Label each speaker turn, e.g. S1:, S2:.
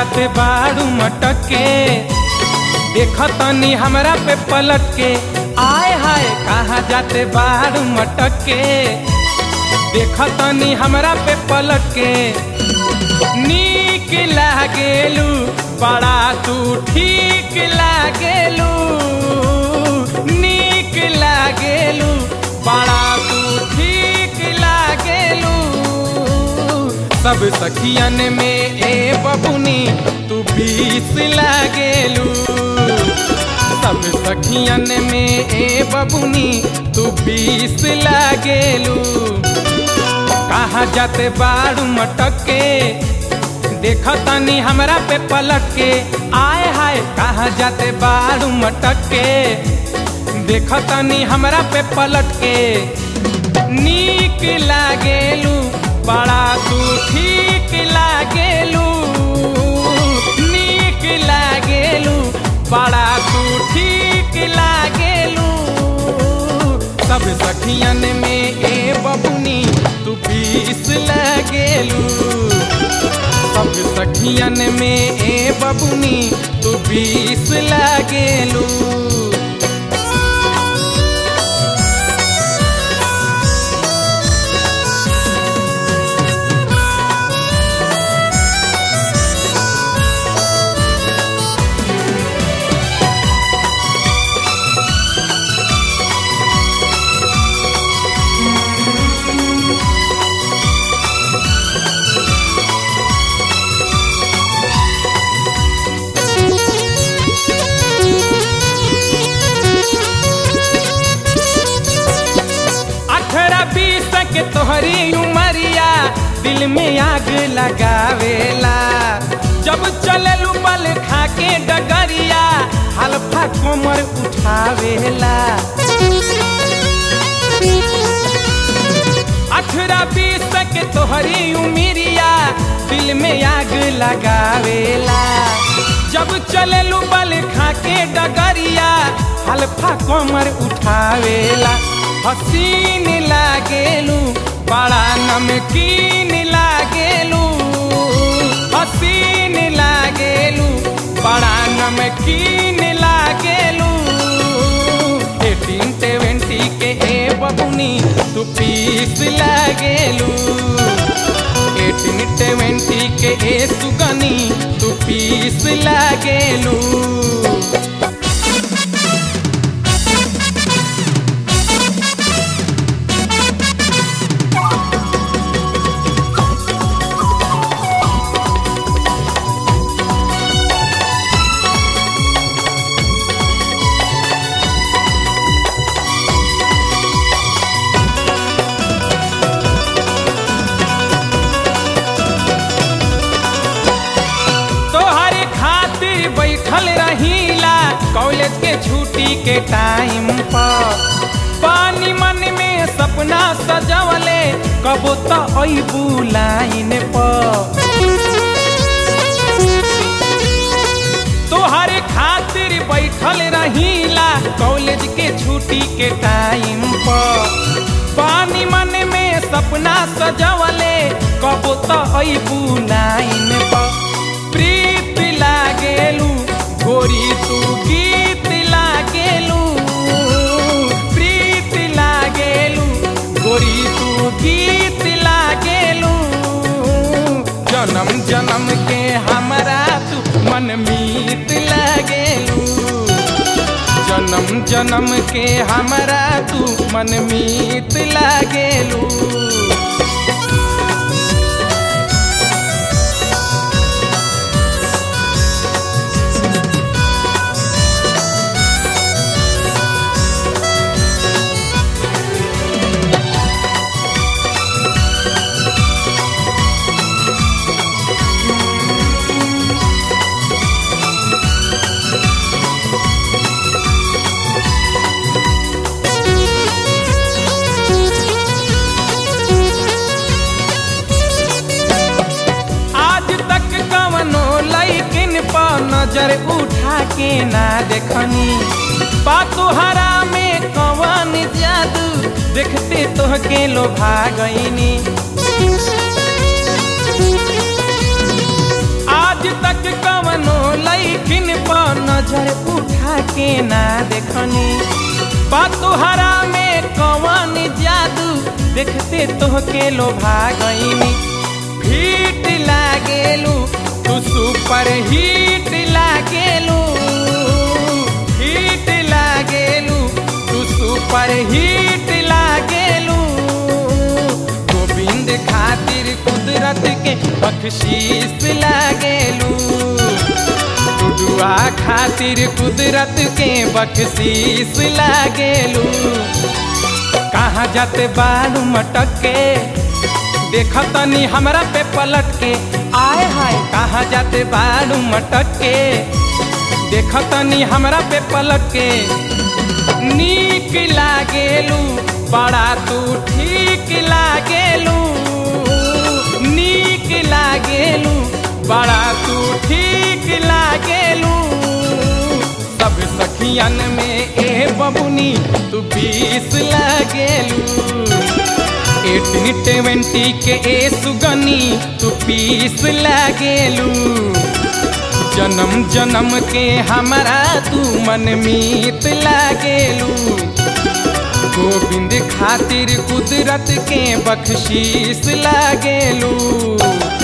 S1: जाते बाड़ू मटक के देख तनी हमरा पे पलट के आय हाय कहाँ जाते बाड़ू मटक के देख तनी हमरा पे पलट के नीक लागेलू बड़ा तू ठीक लागेलू नीक लागेलू बड़ा तू ठीक लागेलू सब सखियन में ए बबुनी तू बीस लागेलू सब सखियन में ए बबुनी तू बीस लागेलू कहाँ जाते बाड़ू मटक के देख तनी हमरा पे पलट के आय हाय कहाँ जाते बाड़ू मटक के देख तनी हमरा पे पलट के नीक लागेलू बड़ा तू ठीक लागेलू नीक लागेलू बड़ा तू ठीक लागेलू सब सखियन में ए बबुनी तू बीस लागेलू सब सखियन में ए बबुनी तू बीस लागेलू अठारह बीस के तोहरी उमरिया दिल में आग लगावेला जब चललू बल खा के डगरिया हल्फा कोमर उठावेला अठारह बीस के तोहरी उमरिया दिल में आग लगावेला जब चललू बल खा के डगरिया हल्फा कोमर उठावेला हसीन लागेलू बड़ा नमकीन लागेलू हसीन लागेलू बड़ा नमकीन लागेलू एटीन सेवेंटी के ए बबुनी तू पीस लागेलू एटीन सेवेंटी के ए सुगनी तू पीस लागेलू तोहरे खातिर बैठल रहीला कॉलेज के छुट्टी के टाइम पर पानी मन में सपना सजवले कबो तो अबू लाइन पर तोहरे खातिर बैठल रहीला कॉलेज के छुट्टी के टाइम पर पानी मन में सपना सजवले कबो तो अबू लाइन पर प्रीत लागेलू गोरी तू गीत लागेलू प्रीत लागेलू गोरी तू गीत लागेलू जन्म जन्म के हमरा तू मनमीत लागेलू जन्म जन्म के हमरा तू मनमीत लागेलू आज तक कवनो लैकिन पर नजर उठा के ना देखनी पातोहरा में कवन जादू देखते तोहके लोभा गईनी आज आज तक कवनो लैकिन पर नजर उठा के ना देखनी तुहरा में कवन जादू देखते तोहके लोभा गईनी हिट लागेलू तू सुपर हिट लागेलू हिट लागेलू तू सुपर हिट लागेलू गोविंद खातिर कुदरत के बख्शीश लागेलू टुडुआ खातिर कुदरत के बख्शीश लागेलू कहाँ जाते बालू मटक के देखतनी हमरा पे पलट के आए हाय कहाँ जाते बालू मटक के देखतनी हमरा पे पलट के नीक लागेलू बड़ा तू ठीक लागेलू नीक लागेलू बड़ा तू ठीक लागेलू सब सखियन में ए बबुनी तू बीस लागेलू एटीन ट्वेंटी के ए सुगनी तू पीस लागेलू जन्म जन्म के हमारा तू मन मीत लागेलू गोविंद खातिर कुदरत के बख्शीश लागेलू